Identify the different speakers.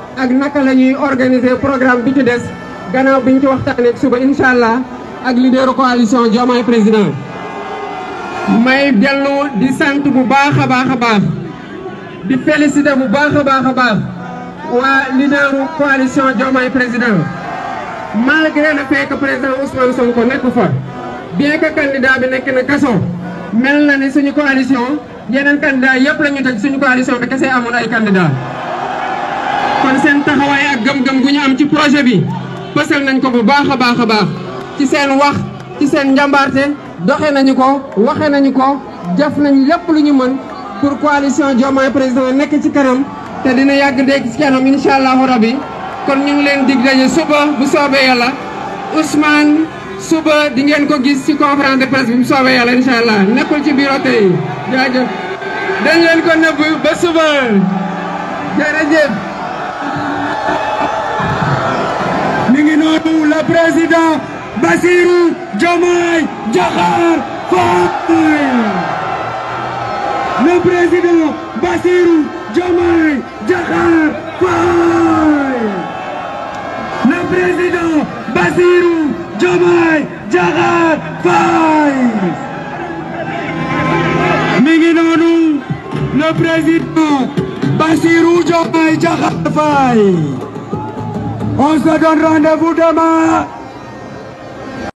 Speaker 1: ak naka la ñuy organiser programme bi ci des gannaaw biñ ci waxtaanee suba incha allah ak leaderu coalition Diomaye président. may dellu di sant bu baax a baax a baax di féliciter bu baax a baax a baax waa leaderu coalition Diomaye président malgré le fait que président Ousmane Sonko nekk fa bien que candidat bi nekk na kaso mel na ni suñu coalition yeneen candidat yëpp la ñu tëj suñu coalition bi kese amul ay candidat kon seen taxawaay ak gëm-gëm gu ñu am ci projet bi pësal nañ ko bu baax a baax a baax ci seen wax ci seen njàmbaarte doxe nañu ko waxe nañu ko def nañ lépp lu ñu mën pour coalition Diomaye président nekk ci kanam te dina yàgg dégg ci kanam incha allahu rabi kon ñu ngi leen dig daje suba bu soobee yàlla Ousmane suba di ngeen ko gis ci conférence de presse bi bu soobee yàlla incha allah nekkul ci bureau tey jaajëf dañ leen ko nëbb ba suba jërëjëf
Speaker 2: mi ngi noonu le président Bassirou Diomaye Diakhar Faye le président Bassirou Diomaye Diakhar Faye le président Bassirou Diomaye Diakhar Faye mi ngi noonu le président Bassirou Diomaye Diakhar Faye on se donne rendez-vous demain